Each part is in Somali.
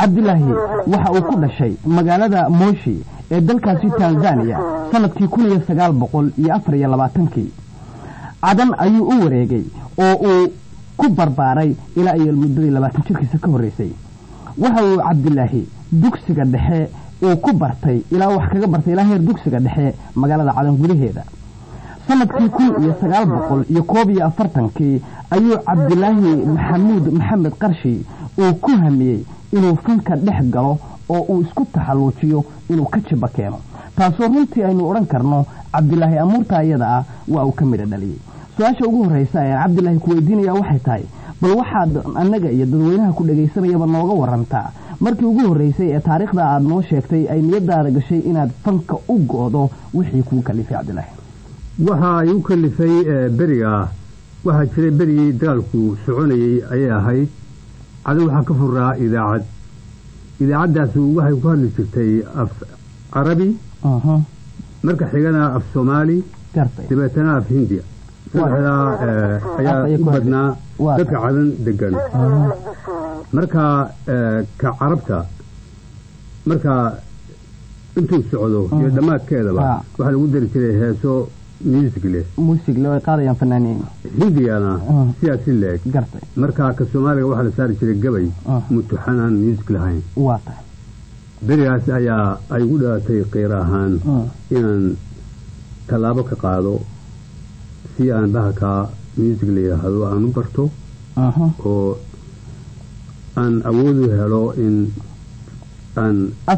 cabdilaahi waxa uu ku dhashay magaalada mooshi ee dalkaasi tanzaniya sanadkii kun iyo sagaal boqol iyo afar iyo labaatankii cadan ayuu u wareegay oo uu ku barbaaray ilaa iyo muddadii labaatan jirkiisa ka horreysay waxa uu cabdilaahi dugsiga dhexe uu ku bartay ilaa wax kaga bartay ilaa heer dugsiga dhexe magaalada cadan gudaheeda sanadkii kun iyo sagaal boqol iyo koob iyo afartankii ayuu cabdilaahi maxamuud maxamed qarshi uu ku hamiyey inuu fanka dhex galo oo uu isku taxalluujiyo inuu ka jiba keeno taasoo runtii aynu odhan karno cabdilaahi amuurta ayada ah waa uu ka midha dhaliyey su-aasha ugu horreysa ee cabdilaahi ku weydiinaya waxay tahay bal waxaad annaga iyo dadweynaha ku dhegaysanayaba nooga warantaa markii ugu horreysay ee taariikhda aad noo sheegtay ay niyadaada gashay inaad fanka u go'do wixii kuu kalifay cabdilaahi waxa igu kalifay berigaa waxaa jiray berigii dagaalku soconayey ayay ahayd cadan waxaa ka furaa idaacad idaacaddaas waxay ku hadli jirtay af carabi marka xigana af soomaali dabeetana af hindiya saddexdaa ayaa u badnaa dadka cadan degan marka ka carabta marka intuu socdo iyo dhammaadkeedaba waxaa lagu dari jiray heeso musicle muusigle ay qaadayaan fanaaniin hindigana sidaasi leeg gartay marka ka soomaaliga waxaa la saari jiray gabay mutuxanaan music lahayn waa tahay berigaas ayaa ay ugu dhalatay qiir ahaan inaan tallaabo ka qaado si aan bahalkaa music la yidhaahdo aan u barto oo aan awoodu helo in aan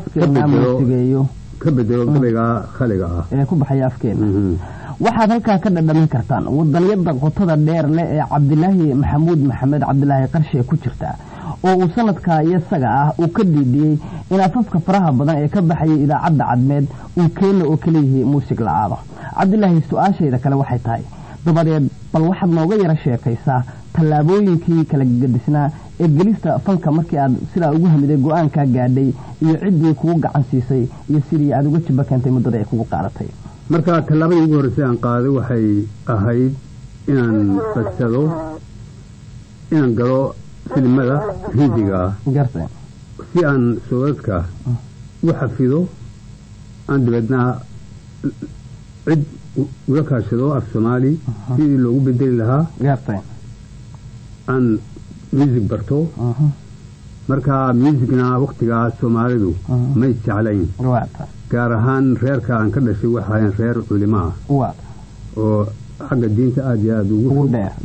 ka bedelo gabaygaa khaliga ah ee ku baxaya afkeena waxaad halkaa ka dhadhamin kartaan wadanyada qotada dheer leh ee cabdilaahi maxamuud maxamed cabdilaahi qarshe ku jirta oo uu sanadkaa iyosaga ah uu ka dhiidhiyey in afafka faraha badan ee ka baxayay idaacadda cadmeed uu keena oo kaleyihi muusig la-aado cabdilaahi su-aashayda kale waxay tahay dabadeed bal waxaad nooga yaro sheekaysaa tallaabooyinkii kala gadisnaa ee gelista fanka markii aad sidaa ugu hamiday go-aankaa gaadhay iyo ciddii kugu gacan siisay iyo sidii aad uga jiba keentay muddada ay kugu qaadatay marka tallaabadii ugu horreysay aan qaaday waxay ahayd inaan badsado inaan galo filimada hindiga gartay si aan soodadka u xafido aan dabeedna cid ula kaashado af soomaali sidii loogu bedeli lahaa gartay aan music barto marka musicna waktigaa soomaalidu may jeclayn gaar ahaan reerka aan ka dhashay waxaayan reer culimo ah oo xagga diinta aada iyo aada ugu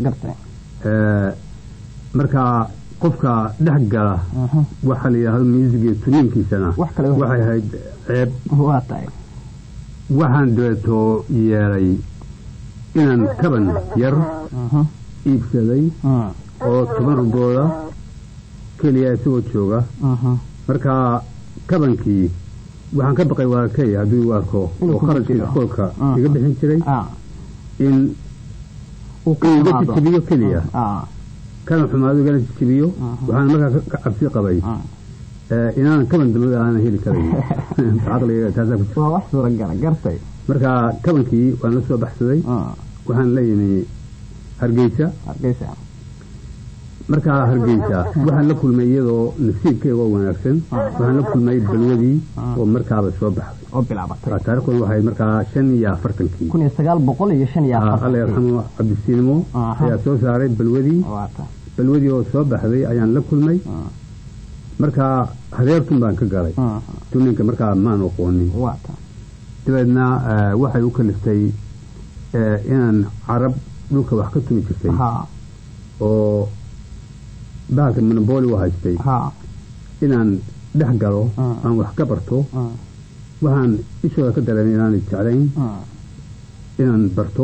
marka qofka dhex gala waxaa la yidhahdo music tuniinkiisana waxay ahayd ceeb waxaan dabeetoo yeelay inaan kaban yar iibsaday oo toban rubooda keliya isagoo jooga marka kabankii waxaan ka baqay walaalkay hadduu u arko oo qarashka iskoolka iga bixin jiray in iga jijibiyo keliya kana xumaado igana jijibiyo waxaan markaa ka cabsi qabay inaanan kaban dambe aanan heli karayn marka kabankii waan la soo baxsaday waxaan la yimi hargeysa markaa hargeysa waxaan la kulmay iyadoo nasiibkeyga oo wanaagsan waxaan la kulmay balwadii oo markaaba soo baxday taarikhdan waxay markaa shan iyo afartankii alla yarxamo cabdisiinimo ayaa soo saaray balwadii balwadii oo soo baxday ayaan la kulmay markaa hareertun baan ka galay tuninka markaa maan aqoonin dabeedna waxay u kaliftay inaan carab dhulka wax ka tumi jirtay oo bahalka monoboli u haystay inaan dhex galo aan wax ka barto waxaan ishooda ka dareemay inaanay jeclayn inaan barto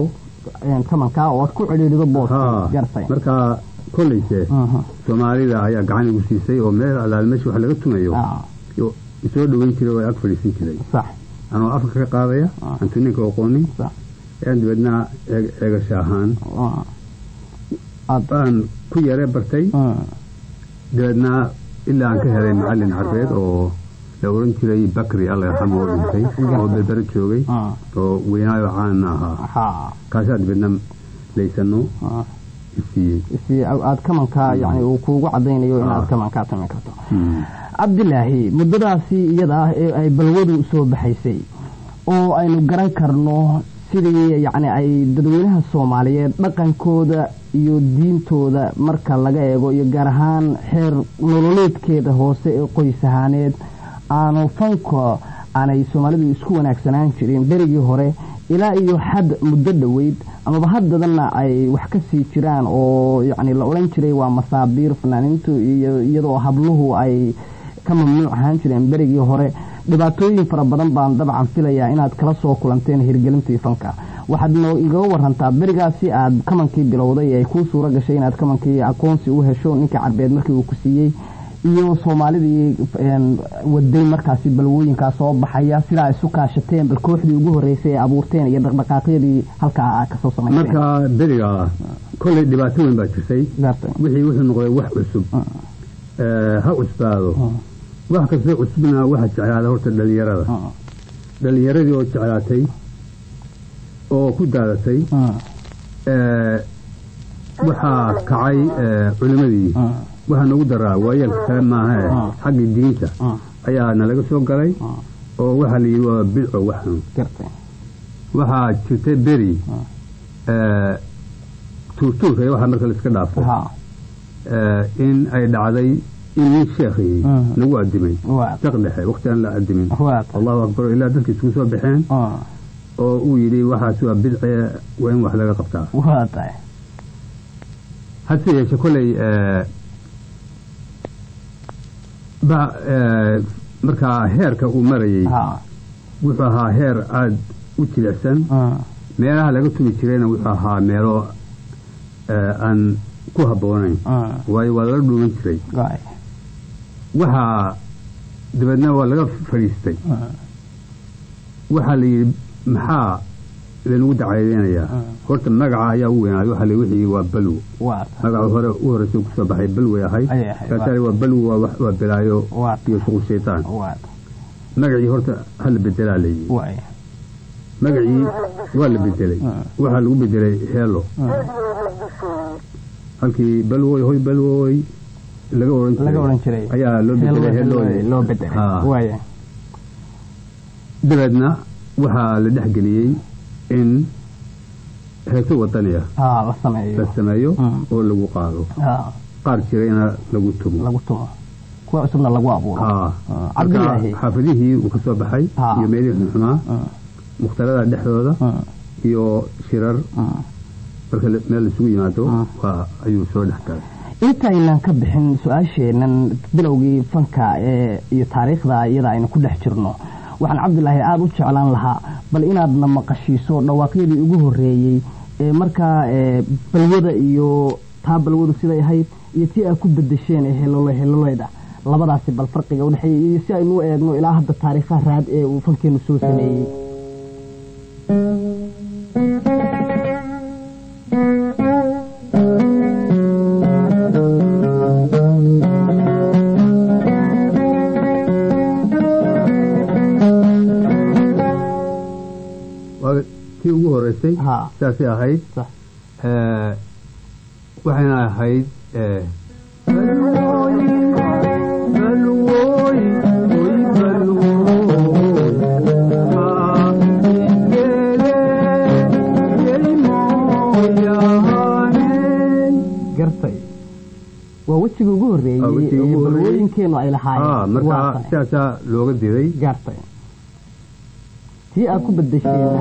markaa kolleyse soomaalida ayaa gacan igu siisay oo meel alaal meesha wax laga tumayo isoo dhoweyn jiray oo ag fadhiisan jiray anoo afka ka qaadaya aan tuninka aqoonin aan dabeedna eegasha ahaan baan ku yare bartay dabeedna ilaa aan ka helay macalin carbeed oo la oran jiray bakri alla yarxamo oo dhintay oo berbere joogay oo weynaayo caana ahaa kaasaa dabeedna laysano aad kamanka yani uu kuugu cadaynayo inaad kamankaa tami karto cabdilaahi muddadaasi iyada ah ee ay balwadu soo baxaysay oo aynu garan karno sidii yacni ay dadweynaha soomaaliyeed dhaqankooda iyo diintooda marka laga eego iyo gaar ahaan xeer nololeedkeeda hoose ee qoys ahaaneed aanu fanka aanay soomaalidu isku wanaagsanaan jirin berigii hore ilaa iyo xad muddo dhoweyd amaba haddadanna ay wax ka sii jiraan oo yacni la odhan jiray waa masaabiir fanaaniintu iyo iyadoo habluhu ay ka mamnuuc ahaan jireen berigii hore dhibaatooyin fara badan baan dabcan filayaa inaad kala soo kulanteen hirgelintii fanka waxaad no igaga warantaa berigaasi aad kamankii bilowday ay kuu suuro gashay inaad kamankii aqoonsi u hesho ninkii carbeed markii uu ku siiyey iyo soomaalidii waday markaasi balwooyinkaa soo baxaya sidaa isu kaashateen bal kooxdii ugu horeysay ee abuurteen iyo dhaqdhaqaaqyadii halkaa aad kasoo samayseen marka beriga kolley dhibaato weyn baa jirtay wixii wuxuu noqday wax cusub ha cusbaado wax kastoo cusubna waxa jeclaada horta dhalinyarada dhalinyaradii oo jeclaatay oo ku daadatay waxaa kacay culimadii waxaa noogu daraa waayeelka kale maahae xaggii diinta ayaa nalaga soo galay oo waxaa la yidhi waa bidco waxan waxaa jirtay beri tuurtuurka iyo waxaa marka laiska dhaafay in ay dhacday in nin sheekhii lagu adimay saq dhexe wakti aan la adimin allahu akbar ilaa dadka isugu soo baxeen oo uu yidhi waxaas waa bidce waa in wax laga qabtaa hase yeeshe koley markaa heerka uu marayey wuxuu ahaa heer aada u jilicsan meelaha laga tumi jirayna wuxuu ahaa meelo aan ku habboonayn waayo waa lala dhuuman jiray waxaa dabeedna waa laga fadhiistay waxaa la yidhi maxaa lanagu dacaydeynayaa horta magaca ayaa u weynaaday waxaa la wixii waa balwo magaca hore u horeysa kusoo baxay balway ahayd kaasaa waa balwo waa bilaayo iyo shuqul shaytaan magacii horta hala bedelaa la yidhi magacii waa la bedelay waxaa lagu bedelay heelo halkii balwoy hoy balwoy laga oran jiray ayaa loo bedelay heelooy dabeedna waxaa la dhexgeliyey in heeso wadaniya la sameeyo oo lagu qaado qaar jirayna lagu tumo kuwa cusubna lagu abuuro xaafidihii uu ka soo baxay iyo meelihii xunxumaa mukhtarada dhexdooda iyo shirar marka meel laisugu yimaado ayuu soo dhex galay intaynan ka bixin su-aasheenan bilowgii fanka ee iyo taariikhda iyada aynu ku dhex jirno waxaan cabdilaahi aada u jeclaan lahaa bal inaadna maqashiiso dhawaaqyadii ugu horeeyey ee markaa balwada iyo taa balwadu siday ahayd iyo tii aad ku bedesheen ee helolo heloloyda labadaasi bal farqiga udhexeeya iyo si aynu u eegno ilaa hadda taariikhaha raad ee uu fankeenu soo sameeyey tii ugu horeysay saasay ahayd waxayna ahayd gartay waa wejiga ugu horeeyey ee balwooyinkeenu ay lahaayeen markaa sidaasaa looga diray gartay tii aad ku bedesheena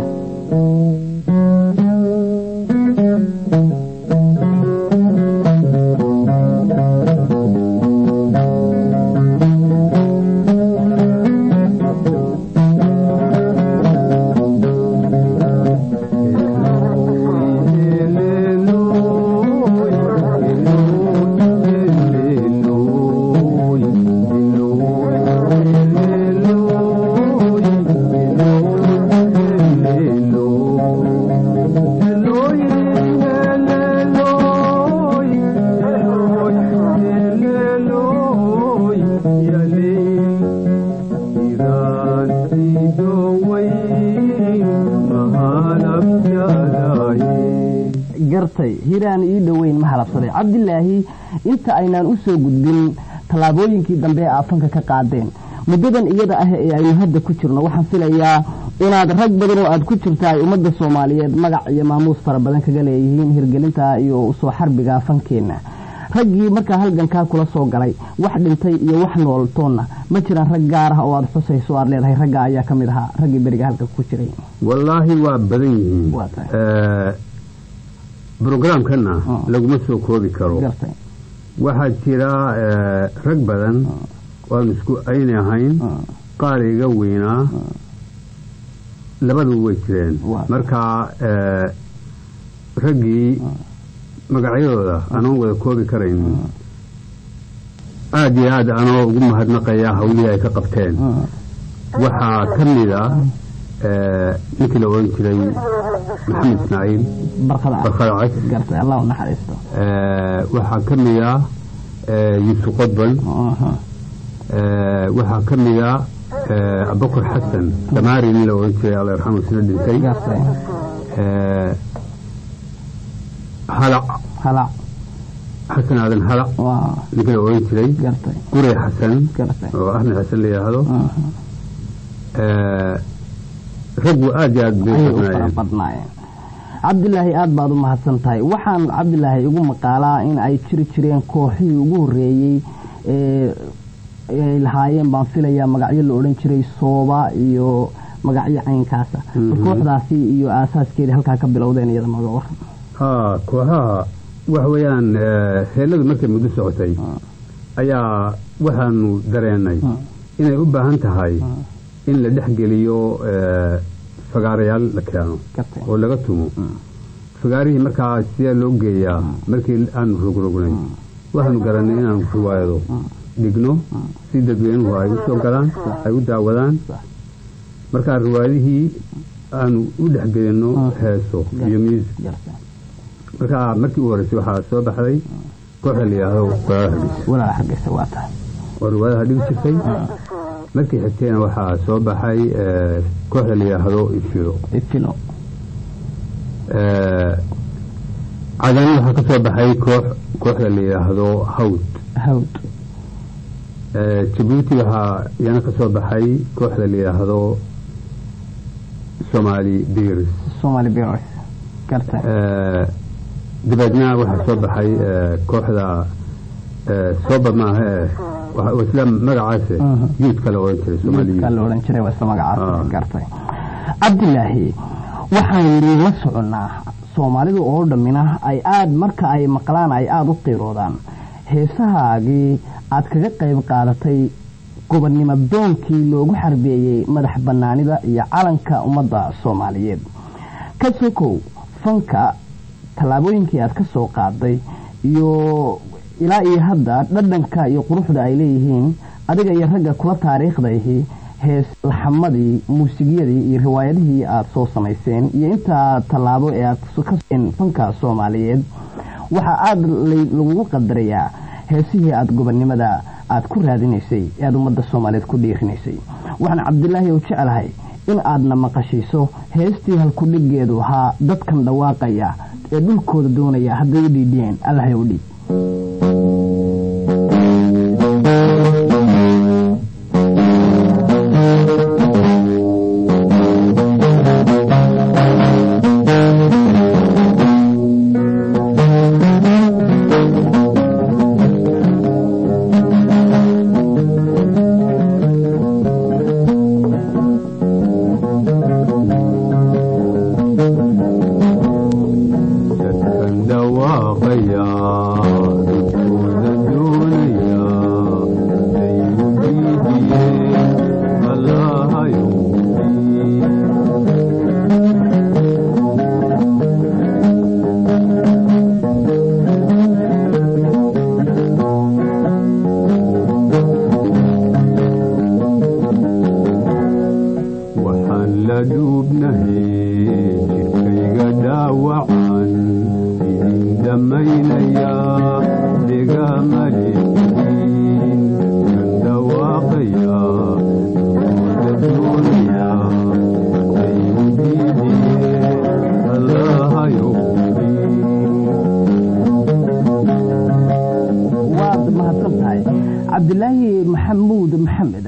gartay hiraan ii dhoweyn ma halabsaday cabdilaahi inta aynaan u soo gudbin tallaabooyinkii dambe ee aafanka ka qaadeen muddadan iyada ah ee aynu hadda ku jirno waxaan filayaa inaad rag badan oo aad ku jirta ay ummadda soomaaliyeed magac iyo maamuus fara badan kaga leeyihiin hirgelinta iyo usoo xarbiga fankeenna raggii markaa halgankaa kula soo galay wax dhintay iyo wax nooltoonna ma jiraan rag gaar ah oo aad xusayso aad leedahay ragga ayaa ka mid ahaa raggii beriga halka ku jiray wallaahi waa badan yihiin brograamkana laguma soo koobi karo waxaa jira rag badan waanu isku ayna ahayn qaar iga weynaa labadu way jireen marka raggii magacyadooda anoon wada koobi karayn aada iyo aad anoo ugu mahadnaqaya hawlihii ay ka qabteen waxaa ka mida ninkii la oran jiray maxamed ismaaciil barkada cas waxaa ka mida yuusuf qodbal waxaa ka mida abubakar xasan damaari nin la oran jiray alla yarxamu isna dhintay halac xasan aadan halac ninka la oran jiray gure xasan oo axmed xasan la yidhaahdo raggu aada iyo aad bay badnaayeen cabdilaahi aad baad u mahadsan tahay waxaan cabdilaahi igu maqaalaa in ay jiri jireen kooxihii ugu horreeyey ay lahaayeen baan filayaa magacyo la odhan jiray sooba iyo magacyo caynkaasa kooxdaasi iyo aasaaskeedii halkaa ka bilowdeen iyada maga war haa kooxaha waxa weeyaan heelladu markay muddo socotay ayaa waxaanu dareennay inay u baahan tahay in la dhex geliyo fagaarayaal la keeno oo laga tumo fagaarihii markaa sidee loo geeyaa markii aanu rogrognay waxaanu garannay inaanu riwaayado dhigno si dadweynuhu ay u soo galaan ay u daawadaan markaa riwaayadihii aanu u dhexgelinno heeso iyo music markaa markii u horreysay waxaa soo baxday kooxa la yidhaahdo walaala hargeysa waa tahay oo riwaayadaha dhigi jirtay markii xigtayna waxaa soo baxay kooxda la yidhaahdo ifilo ifilo cadaan waxaa ka soo baxay koox kooxda la yidhaahdo hawd hawd jabuuti waxaa iyana ka soo baxay kooxda la yidhaahdo somali birs somali birs garta dabeedna waxaa soo baxay kooxda sooba maaha isla magacaase yuudka la oran jiray yuudka la oran jiray waa isla magacaas gartay cabdilaahi waxaynu la soconnaa soomaalidu oo dhammina ay aad marka ay maqlaan ay aada u qiiroodaan heesahaagii aad kaga qayb qaadatay gobonnimo doonkii loogu xarbeeyey madax bannaanida iyo calanka ummadda soomaaliyeed ka sokow fanka tallaabooyinkii aad ka soo qaaday iyo ilaa iyo hadda dhadhanka iyo quruxda ay leeyihiin adiga iyo ragga kula taariikhdaihi hees laxamadii muusigyadii iyo riwaayadihii aad soo samayseen iyo intaa tallaabo ee aad kaseen fanka soomaaliyeed waxaa aada lagugu qadarayaa heesihii aada gobonnimada aad ku raadinaysay ee aada ummadda soomaaliyeed ku dhiirinaysay waxaan cabdilaahi u jeclahay in aadna maqashiiso heestii halkudhigeedu ahaa dadkan dhawaaqaya ee dhulkooda doonaya hadday u dhiidhiyeen allahay u dhiib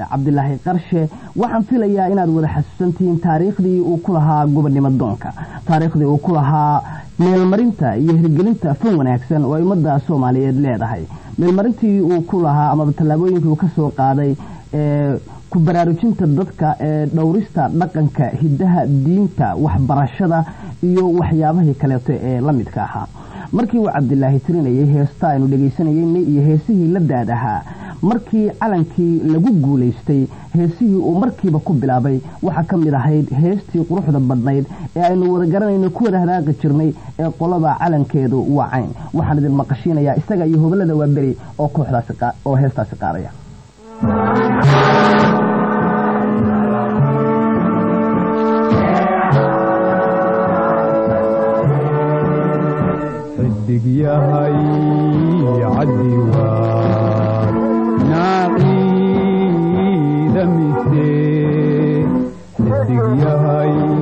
cabdilaahi qarshe waxaan filayaa inaad wada xasuusantihiin taariikhdii uu ku lahaa gobonnimo doonka taariikhdii uu ku lahaa meelmarinta iyo hirgelinta fan wanaagsan oo ay ummadda soomaaliyeed leedahay meelmarintii uu ku lahaa amaba tallaabooyinkii uu ka soo qaaday ee ku baraarujinta dadka ee dhowrista dhaqanka hiddaha diinta waxbarashada iyo waxyaabahii kaleeto ee la midka ahaa markii uu cabdilaahi tirinayay heesta aynu dhegaysanayeyna iyo heesihii la daad ahaa markii calankii lagu guulaystay heesihii uu markiiba ku bilaabay waxaa ka mid ahayd heestii quruxda badnayd ee aynu wada garanayno ku wada hadaaqi jirnay ee qolada calankeedu waa cayn waxaan idin maqashiinayaa isaga iyo hobalada waa beri oo kooxdaasi oo heestaasi qaadaya xidig yahay cadiwaad naaciida mise xidig yahay